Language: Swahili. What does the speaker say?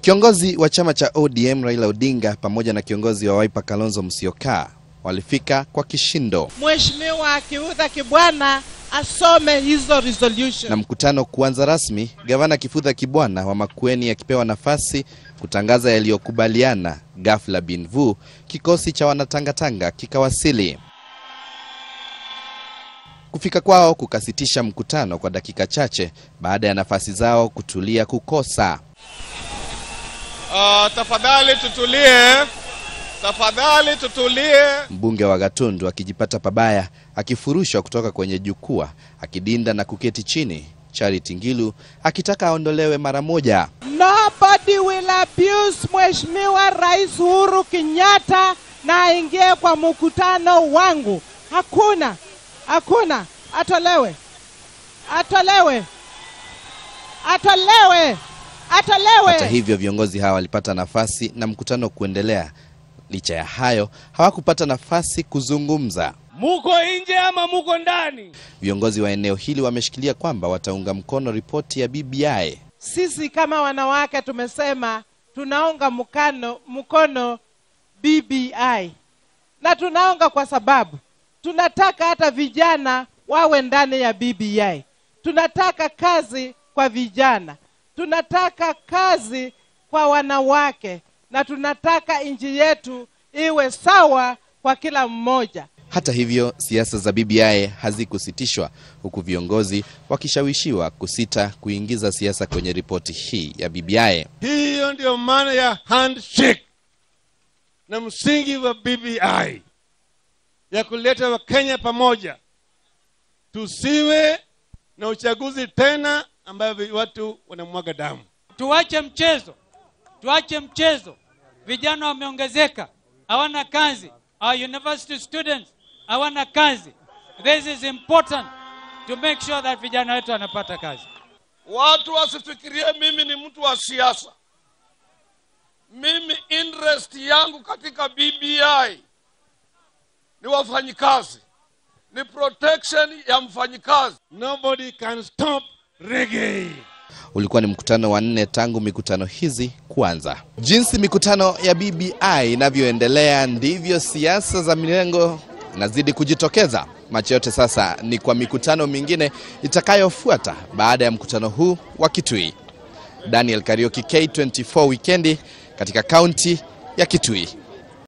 Kiongozi wa chama cha ODM Raila Odinga pamoja na kiongozi wa Wiper Kalonzo Musyoka walifika kwa kishindo Mheshimiwa Kiudha Kibwana asome hizo resolution. na mkutano kuanza rasmi, gavana Kifudha Kibwana wa Makueni akipewa nafasi kutangaza yaliyokubaliana. Ghafla bin vu, kikosi cha wanatangatanga kikawasili. Kufika kwao kukasitisha mkutano kwa dakika chache baada ya nafasi zao kutulia kukosa. Uh, tafadhali tutulie, tafadhali tutulie. Mbunge wa Gatundu akijipata pabaya akifurushwa kutoka kwenye jukwaa akidinda na kuketi chini. Charity Ngilu akitaka aondolewe mara moja. Nobody will abuse Mheshimiwa Rais Uhuru Kenyatta na aingie kwa mkutano wangu. Hakuna, hakuna. Atolewe, atolewe, atolewe, atolewe. Hata hivyo viongozi hawa walipata nafasi na mkutano kuendelea. Licha ya hayo, hawakupata nafasi kuzungumza. Muko nje ama muko ndani? Viongozi wa eneo hili wameshikilia kwamba wataunga mkono ripoti ya BBI. Sisi kama wanawake tumesema tunaunga mkano, mkono BBI na tunaunga kwa sababu tunataka hata vijana wawe ndani ya BBI. Tunataka kazi kwa vijana, tunataka kazi kwa wanawake, na tunataka nchi yetu iwe sawa kwa kila mmoja. Hata hivyo, siasa za BBI hazikusitishwa huku viongozi wakishawishiwa kusita kuingiza siasa kwenye ripoti hii ya BBI. Hiyo ndio maana ya handshake na msingi wa BBI ya kuleta Wakenya pamoja, tusiwe na uchaguzi tena ambayo watu wanamwaga damu. Tuache mchezo, tuache mchezo. Vijana wameongezeka, hawana kazi. Our university students hawana kazi. This is important to make sure that vijana wetu wanapata kazi. Watu wasifikirie mimi ni mtu wa siasa. Mimi interest yangu katika BBI ni wafanyikazi, ni protection ya mfanyikazi. Nobody can stop reggae. Ulikuwa ni mkutano wa nne tangu mikutano hizi kuanza. Jinsi mikutano ya BBI inavyoendelea ndivyo siasa za mirengo inazidi kujitokeza. Macho yote sasa ni kwa mikutano mingine itakayofuata baada ya mkutano huu wa Kitui. Daniel Karioki, K24 Wikendi katika kaunti ya Kitui.